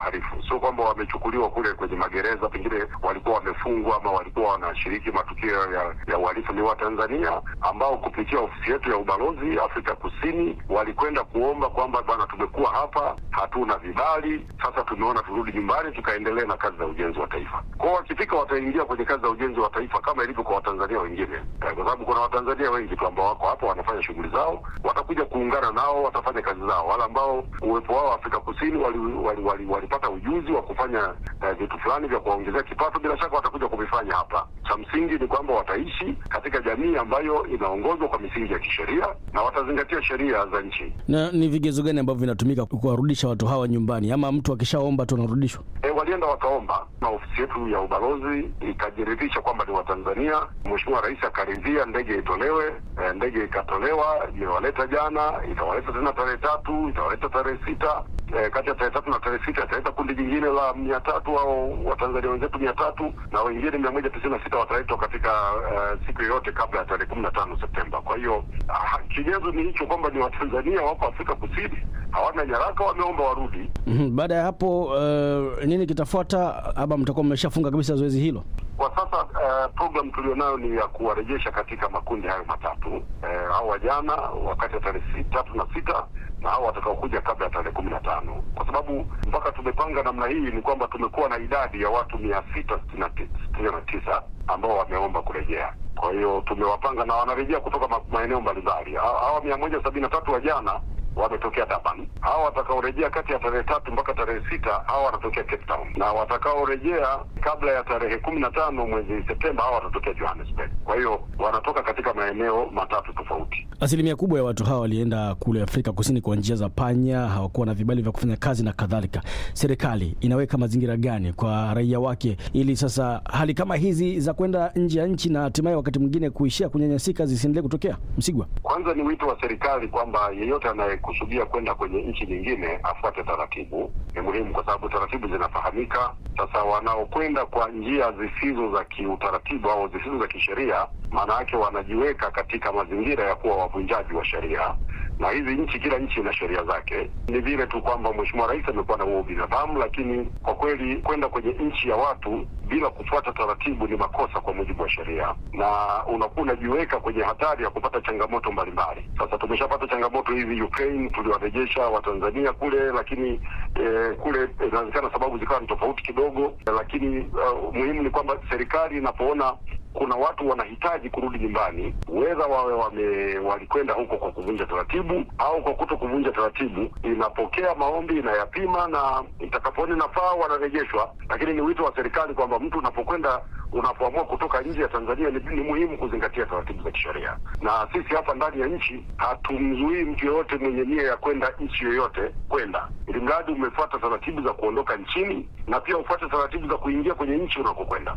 wahalifu, sio kwamba wamechukuliwa kule kwenye magereza, pengine walikuwa wamefungwa ama walikuwa wanashiriki matukio ya, ya uhalifu. Ni Watanzania ambao kupitia ofisi yetu ya ubalozi Afrika Kusini walikwenda kuomba kwamba bwana, tumekuwa hapa hatuna vibali, sasa tumeona turudi nyumbani tukaendelea na kazi za ujenzi wa taifa. Kwao wakifika wataingia kwenye kazi za ujenzi wa taifa kama ilivyo kwa Watanzania wengine, eh, kwa sababu kuna Watanzania wengi tu ambao wako hapa wanafanya shughuli zao, watakuja kuungana nao, watafanya kazi zao. Wale ambao uwepo wao Afrika Kusini walipata wali, wali, wali ujuzi wa kufanya eh, vitu fulani vya kuwaongezea kipato, bila shaka watakuja kuvifanya hapa. Cha msingi ni kwamba wataishi katika jamii ambayo inaongozwa kwa misingi ya kisheria na watazingatia sheria za nchi. Na ni vigezo gani ambavyo vinatumika kuwarudisha watu hawa nyumbani, ama mtu akishaomba tu anarudishwa? E, walienda wakaomba na ofisi yetu ya ubalozi ikajiridhisha kwamba ni Watanzania. Mheshimiwa Rais akaridhia ndege itolewe. E, ndege ikatolewa, imewaleta jana, itawaleta tena tarehe tatu, itawaleta tarehe sita. E, kati ya tarehe tatu na tarehe sita italeta kundi jingine la mia tatu au Watanzania wenzetu mia tatu na wengine mia moja tisini na sita wataletwa katika uh, siku yoyote kabla ya tarehe kumi na tano Septemba. Kwa hiyo kigezo ni hicho kwamba ni Watanzania wako Afrika Kusini, hawana nyaraka, wameomba warudi. Mm-hmm. Baada ya hapo uh, nini kitafuata, ama mtakuwa mmeshafunga kabisa zoezi hilo? Kwa sasa uh, program tulionayo ni ya kuwarejesha katika makundi hayo matatu uh, hao wajana wakati ya tarehe tatu na sita na hao watakaokuja kabla ya tarehe kumi na tano kwa sababu mpaka tumepanga namna hii ni kwamba tumekuwa na idadi ya watu mia sita sitini na tisa ambao wameomba kurejea. Kwa hiyo tumewapanga na wanarejea kutoka ma maeneo mbalimbali. Hawa mia moja sabini na tatu wajana wametokea Durban. Hawa watakaorejea kati ya tarehe tatu mpaka tarehe sita hawa wanatokea Cape Town, na watakaorejea kabla ya tarehe kumi na tano mwezi Septemba hawa watatokea Johannesburg. Kwa hiyo wanatoka katika maeneo matatu tofauti. Asilimia kubwa ya watu hawa walienda kule Afrika Kusini kwa njia za panya, hawakuwa na vibali vya kufanya kazi na kadhalika. Serikali inaweka mazingira gani kwa raia wake ili sasa hali kama hizi za kwenda nje ya nchi na hatimaye wakati mwingine kuishia kunyanyasika zisiendelee kutokea? Msigwa, kwanza ni wito wa serikali kwamba yeyote anayekusudia kwenda kwenye nchi nyingine afuate taratibu. Ni muhimu kwa sababu taratibu zinafahamika. Sasa wanaokwenda kwa njia zisizo za kiutaratibu au zisizo za kisheria, maana yake wanajiweka katika mazingira ya kuwa wavunjaji wa sheria na hizi nchi, kila nchi ina sheria zake. Ni vile tu kwamba Mheshimiwa Rais amekuwa na huo binadamu, lakini kwa kweli kwenda kwenye nchi ya watu bila kufuata taratibu ni makosa kwa mujibu wa sheria, na unakuwa unajiweka kwenye hatari ya kupata changamoto mbalimbali. Sasa tumeshapata changamoto hizi Ukraine, tuliwarejesha Watanzania kule, lakini eh, kule inawezekana sababu zikawa ni tofauti kidogo, lakini uh, muhimu ni kwamba serikali inapoona kuna watu wanahitaji kurudi nyumbani, wedha wawe wame walikwenda huko kwa kuvunja taratibu au kwa kuto kuvunja taratibu, inapokea maombi, inayapima na itakapoona nafaa wanarejeshwa. Lakini ni wito wa serikali kwamba mtu unapokwenda unapoamua kutoka nje ya Tanzania ni, ni muhimu kuzingatia taratibu za kisheria, na sisi hapa ndani ya nchi hatumzuii mtu yoyote mwenye nia ya kwenda nchi yoyote kwenda, ili mradi umefuata taratibu za kuondoka nchini na pia ufuate taratibu za kuingia kwenye nchi unakokwenda.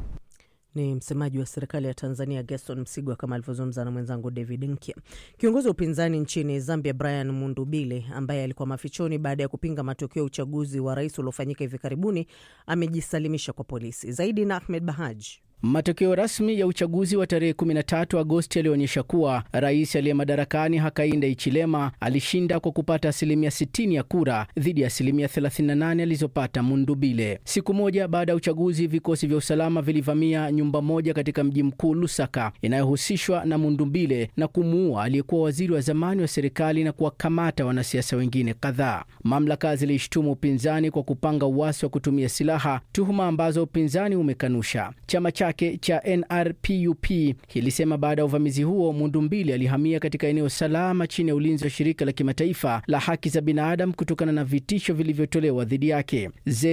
Ni msemaji wa serikali ya Tanzania Gerson Msigwa, kama alivyozungumza na mwenzangu David Nkya. Kiongozi wa upinzani nchini Zambia Brian Mundubile, ambaye alikuwa mafichoni baada ya kupinga matokeo ya uchaguzi wa rais uliofanyika hivi karibuni, amejisalimisha kwa polisi. Zaidi na Ahmed Bahaj. Matokeo rasmi ya uchaguzi wa tarehe 13 Agosti yalionyesha kuwa rais aliye madarakani Hakainde Hichilema alishinda kwa kupata asilimia 60 ya kura dhidi ya asilimia 38 alizopata Mundubile. Siku moja baada ya uchaguzi, vikosi vya usalama vilivamia nyumba moja katika mji mkuu Lusaka inayohusishwa na Mundubile na kumuua aliyekuwa waziri wa zamani wa serikali na kuwakamata wanasiasa wengine kadhaa. Mamlaka zilishtumu upinzani kwa kupanga uasi wa kutumia silaha, tuhuma ambazo upinzani umekanusha. Chama cha cha NRPUP kilisema baada ya uvamizi huo Mundumbili alihamia katika eneo salama chini ya ulinzi wa shirika la kimataifa la haki za binadamu kutokana na vitisho vilivyotolewa dhidi yake.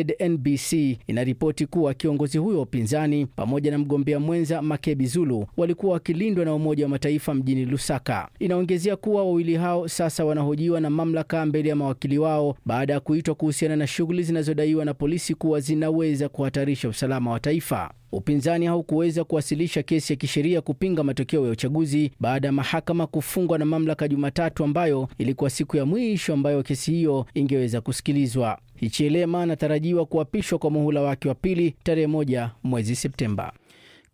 ZNBC inaripoti kuwa kiongozi huyo wa upinzani pamoja na mgombea mwenza Makebi Zulu walikuwa wakilindwa na Umoja wa Mataifa mjini Lusaka. Inaongezea kuwa wawili hao sasa wanahojiwa na mamlaka mbele ya mawakili wao baada ya kuitwa kuhusiana na shughuli zinazodaiwa na polisi kuwa zinaweza kuhatarisha usalama wa taifa. Upinzani haukuweza kuwasilisha kesi ya kisheria kupinga matokeo ya uchaguzi baada ya mahakama kufungwa na mamlaka Jumatatu, ambayo ilikuwa siku ya mwisho ambayo kesi hiyo ingeweza kusikilizwa. Hichilema anatarajiwa kuapishwa kwa muhula wake wa pili tarehe moja mwezi Septemba.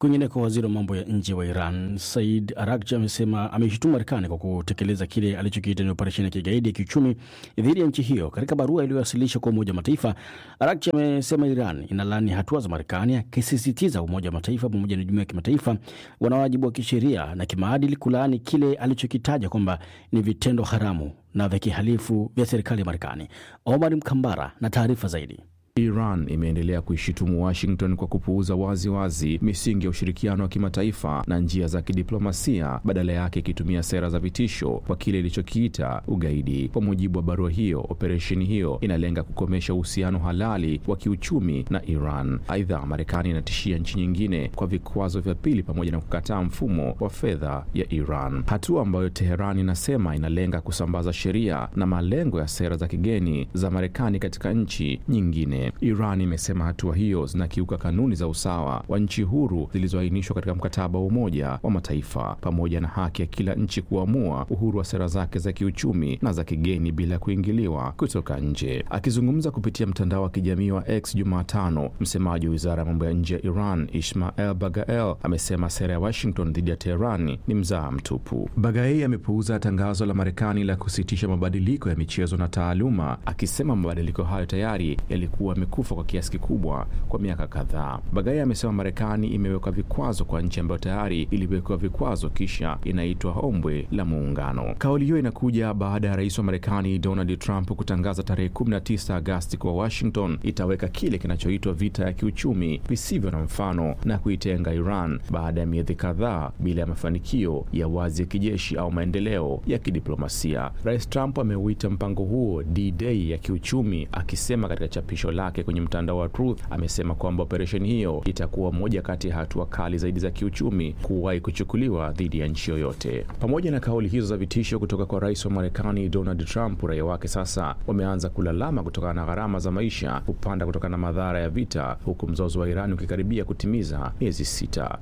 Kwingineko, waziri wa mambo ya nje wa Iran Said Arakchi amesema ameishutumu Marekani kwa kutekeleza kile alichokiita ni operesheni ya kigaidi ya kiuchumi dhidi ya nchi hiyo. Katika barua iliyowasilishwa kwa Umoja wa Mataifa, Arakchi amesema Iran inalaani hatua za Marekani, akisisitiza Umoja wa Mataifa pamoja na jumuiya ya kimataifa wana wajibu wa kisheria na kimaadili kulaani kile alichokitaja kwamba ni vitendo haramu na vya kihalifu vya serikali ya Marekani. Omar Mkambara na taarifa zaidi. Iran imeendelea kuishutumu Washington kwa kupuuza wazi wazi misingi ya ushirikiano wa kimataifa na njia za kidiplomasia, badala yake ikitumia sera za vitisho kwa kile ilichokiita ugaidi. Kwa mujibu wa barua hiyo, operesheni hiyo inalenga kukomesha uhusiano halali wa kiuchumi na Iran. Aidha, Marekani inatishia nchi nyingine kwa vikwazo vya pili pamoja na kukataa mfumo wa fedha ya Iran, hatua ambayo Teheran inasema inalenga kusambaza sheria na malengo ya sera za kigeni za Marekani katika nchi nyingine. Iran imesema hatua hiyo zinakiuka kanuni za usawa wa nchi huru zilizoainishwa katika mkataba wa Umoja wa Mataifa pamoja na haki ya kila nchi kuamua uhuru wa sera zake za kiuchumi na za kigeni bila kuingiliwa kutoka nje. Akizungumza kupitia mtandao wa kijamii wa X Jumatano, msemaji wa wizara ya mambo ya nje ya Iran Ismael Bagael amesema sera ya Washington dhidi ya Teherani ni mzaa mtupu. Bagael amepuuza tangazo la Marekani la kusitisha mabadiliko ya michezo na taaluma, akisema mabadiliko hayo tayari yalikuwa amekufa kwa kiasi kikubwa kwa miaka kadhaa. Bagai amesema Marekani imeweka vikwazo kwa nchi ambayo tayari iliwekewa vikwazo kisha inaitwa ombwe la muungano. Kauli hiyo inakuja baada ya rais wa Marekani Donald Trump kutangaza tarehe 19 Agasti kuwa Washington itaweka kile kinachoitwa vita ya kiuchumi visivyo na mfano na kuitenga Iran baada ya miezi kadhaa bila ya mafanikio ya wazi ya kijeshi au maendeleo ya kidiplomasia. Rais Trump ameuita mpango huo D-Day ya kiuchumi, akisema katika chapisho lake kwenye mtandao wa Truth amesema kwamba operesheni hiyo itakuwa moja kati ya hatua kali zaidi za kiuchumi kuwahi kuchukuliwa dhidi ya nchi yoyote. Pamoja na kauli hizo za vitisho kutoka kwa rais wa Marekani Donald Trump, raia wake sasa wameanza kulalama kutokana na gharama za maisha kupanda kutokana na madhara ya vita, huku mzozo wa Iran ukikaribia kutimiza miezi sita.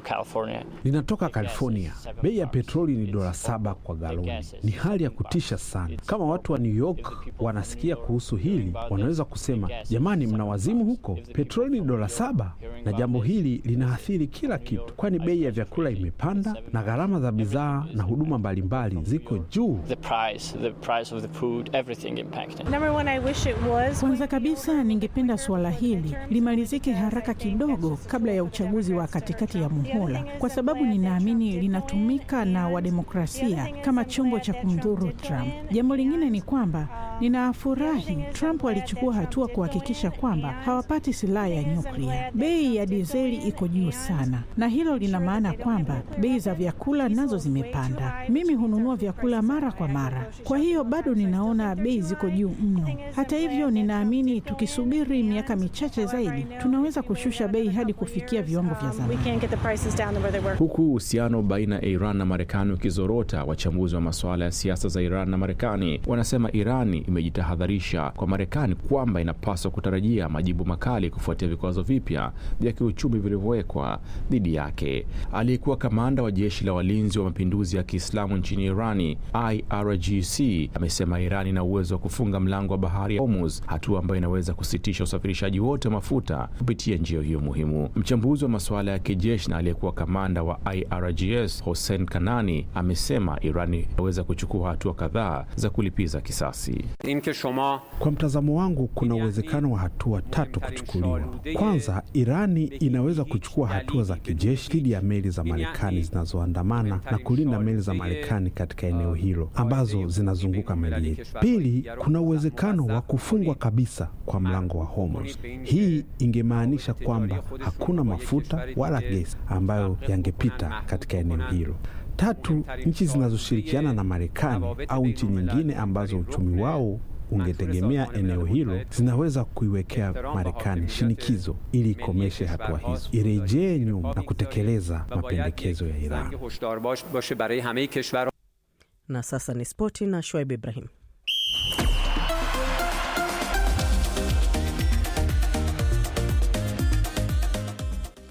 Ninatoka California. Bei ya petroli ni dola saba kwa galoni. Ni hali ya kutisha sana. Kama watu wa New York wanasikia kuhusu hili, wanaweza kusema jamani, mna wazimu huko, petroli ni dola saba. Na jambo hili linaathiri kila kitu, kwani bei ya vyakula imepanda na gharama za bidhaa na huduma mbalimbali ziko juu. Kwanza kabisa, ningependa suala hili limalizike haraka kidogo kabla ya uchaguzi wa katikati ya muhula, kwa sababu ninaamini linatumika na wademokrasia kama chombo cha kumdhuru Trump. Jambo lingine ni kwamba ninafurahi Trump alichukua hatua kuhakikisha kwamba hawapati silaha ya nyuklia. Bei ya dizeli iko juu sana, na hilo lina maana kwamba bei za vyakula nazo zimepanda. Mimi hununua vyakula mara kwa mara, kwa hiyo bado ninaona bei ziko juu mno. Hata hivyo, ninaamini tukisubiri miaka michache zaidi, tunaweza kushusha bei hadi kufikia viwango vya zamani. Huku uhusiano baina ya Iran na Marekani ukizorota, wachambuzi wa masuala ya siasa za Iran na Marekani wanasema Irani imejitahadharisha kwa Marekani kwamba inapaswa kutarajia majibu makali kufuatia vikwazo vipya vya kiuchumi vilivyowekwa dhidi yake. Aliyekuwa kamanda wa jeshi la walinzi wa mapinduzi ya Kiislamu nchini Irani, IRGC, amesema Irani ina uwezo wa kufunga mlango wa bahari ya Hormuz, hatua ambayo inaweza kusitisha usafirishaji wote wa mafuta kupitia njia hiyo muhimu. Mchambuzi wa masuala ya kijeshi na aliyekuwa kamanda wa IRGS, Hossein Kanani, amesema Irani inaweza kuchukua hatua kadhaa za kulipiza kisasi. Kwa mtazamo wangu, kuna uwezekano wa hatua tatu kuchukuliwa. Kwanza, Irani inaweza kuchukua hatua za kijeshi dhidi ya meli za Marekani zinazoandamana na kulinda meli za Marekani katika eneo hilo ambazo zinazunguka meli yetu. Pili, kuna uwezekano wa kufungwa kabisa kwa mlango wa Hormuz. Hii ingemaanisha kwamba hakuna mafuta wala gesi ambayo yangepita katika eneo hilo. Tatu, nchi zinazoshirikiana na Marekani au nchi nyingine ambazo uchumi wao ungetegemea eneo hilo zinaweza kuiwekea Marekani shinikizo ili ikomeshe hatua hizo, irejee nyuma na kutekeleza mapendekezo ya Iran. Na sasa ni spoti na Shoaib Ibrahim. Na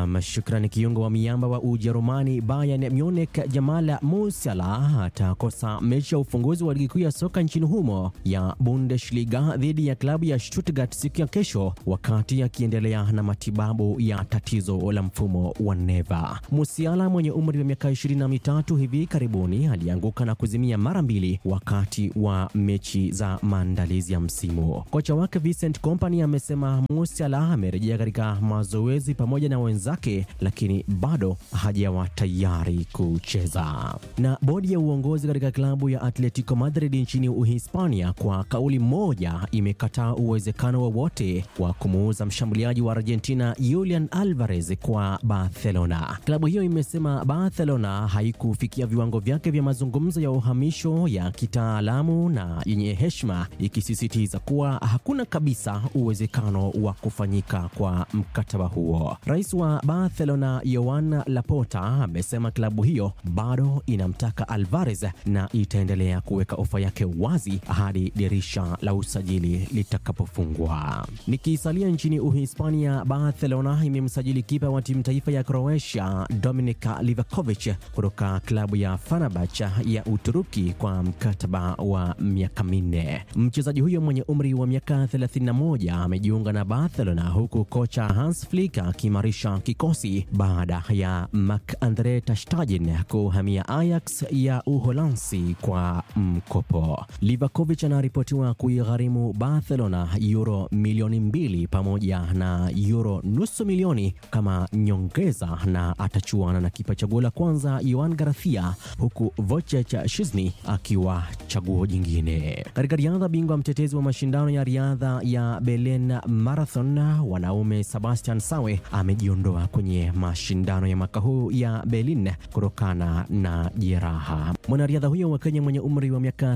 Nam, shukrani. Kiungo wa miamba wa Ujerumani Bayern Munich Jamal Musiala atakosa mechi ya ufunguzi wa ligi kuu ya soka nchini humo ya Bundesliga dhidi ya klabu ya Stuttgart siku ya kesho, wakati akiendelea na matibabu ya tatizo la mfumo wa neva. Musiala mwenye umri wa miaka ishirini na mitatu hivi karibuni alianguka na kuzimia mara mbili wakati wa mechi za maandalizi ya msimu. Kocha wake Vincent Kompany amesema Musiala amerejea katika mazoezi pamoja na wenzake, lakini bado hajawa tayari kucheza. Na bodi ya uongozi katika klabu ya Atletico Madrid nchini Uhispania kwa kauli moja imekataa uwezekano wowote wa, wa kumuuza mshambuliaji wa Argentina Julian Alvarez kwa Barcelona. Klabu hiyo imesema Barcelona haikufikia viwango vyake vya mazungumzo ya uhamisho ya kitaalamu na yenye heshima, ikisisitiza kuwa hakuna kabisa uwezekano wa kufanyika kwa mkataba huo. Rais wa Barcelona Joan Laporta amesema klabu hiyo bado inamtaka Alvarez na itaendelea kuweka ofa yake wazi hadi dirisha la usajili litakapofungwa. Nikisalia nchini Uhispania, Barcelona imemsajili kipa wa timu taifa ya Croatia Dominik Livakovic kutoka klabu ya Fenerbahce ya Uturuki kwa mkataba wa miaka minne. Mchezaji huyo mwenye umri wa miaka 31 amejiunga na Barcelona huku kocha Hans Flick akiimarisha kikosi baada ya Marc-Andre ter Stegen kuhamia Ajax ya Uholanzi kwa mkopo. Livakovic anaripotiwa kuigharimu Barcelona euro milioni mbili pamoja na euro nusu milioni kama nyongeza, na atachuana na kipa chaguo la kwanza Joan Garcia, huku Wojciech Szczesny akiwa chaguo jingine. Katika riadha, bingwa mtetezi wa mashindano ya riadha ya Berlin Marathon wanaume Sebastian Sawe amejiondoa kwenye mashindano ya mwaka huu ya Berlin kutokana na jeraha. Mwanariadha huyo wa Kenya mwenye umri wa miaka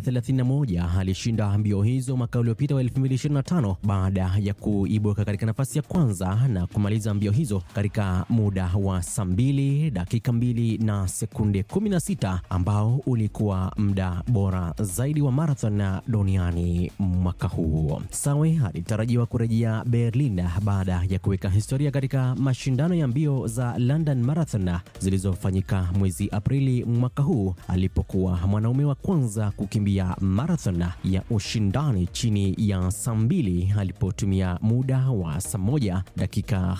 31 alishinda mbio hizo mwaka uliopita wa 2025 baada ya kuibuka katika nafasi ya kwanza na kumaliza mbio hizo katika muda wa saa 2 dakika 2 na sekunde 16 ambao ulikuwa muda bora zaidi wa marathon duniani mwaka huu. Sawe alitarajiwa kurejea Berlin baada ya kuweka historia katika mashindano ya mbio za London Marathon zilizofanyika mwezi Aprili mwaka huu alipokuwa mwanaume wa kwanza kukimbia marathon ya ushindani chini ya saa mbili alipotumia muda wa saa moja dakika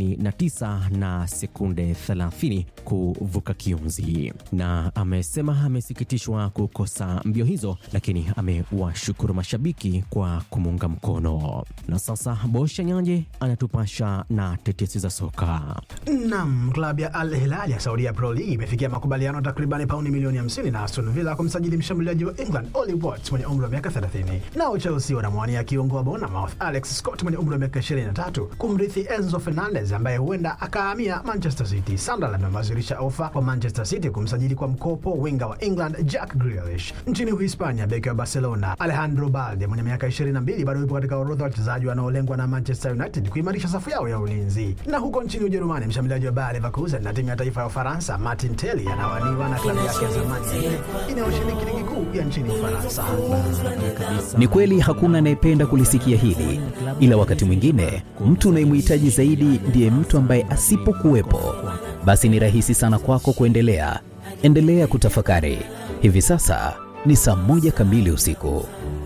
59 na sekunde 30 kuvuka kiunzi, na amesema amesikitishwa kukosa mbio hizo, lakini amewashukuru mashabiki kwa kumuunga mkono. Na sasa Bosha Nyanje anatupasha na tetesi za soka. Nam, klabu ya Al Hilal ya Saudia Pro League imefikia makubaliano takribani pauni milioni 50 na Aston Villa kumsajili mshambuliaji wa England Ollie Watkins mwenye umri wa miaka 30. Nao Chelsea wanamwania kiungo wa Bournemouth Alex Scott mwenye umri wa miaka 23 kumrithi Enzo Fernandez ambaye huenda akahamia Manchester City. Sunderland amewasilisha ofa kwa Manchester City kumsajili kwa mkopo winga wa England Jack Grealish. Nchini Uhispania, beki wa Barcelona Alejandro Balde mwenye miaka 22 bado yupo katika orodha ya wachezaji wanaolengwa na Manchester United kuimarisha safu yao ya ulinzi. Na huko nchini Ujerumani, mshambuliaji wa Bayer Leverkusen na timu ya taifa ya Ufaransa Martin Telly anawaniwa na klabu yake ya zamani ya Lille inayoshiriki ligi kuu ya nchini Ufaransa. Ni kweli hakuna anayependa kulisikia hili, ila wakati mwingine mtu unayemhitaji zaidi ndiye mtu ambaye asipokuwepo, basi ni rahisi sana kwako kuendelea. Endelea kutafakari. Hivi sasa ni saa moja kamili usiku.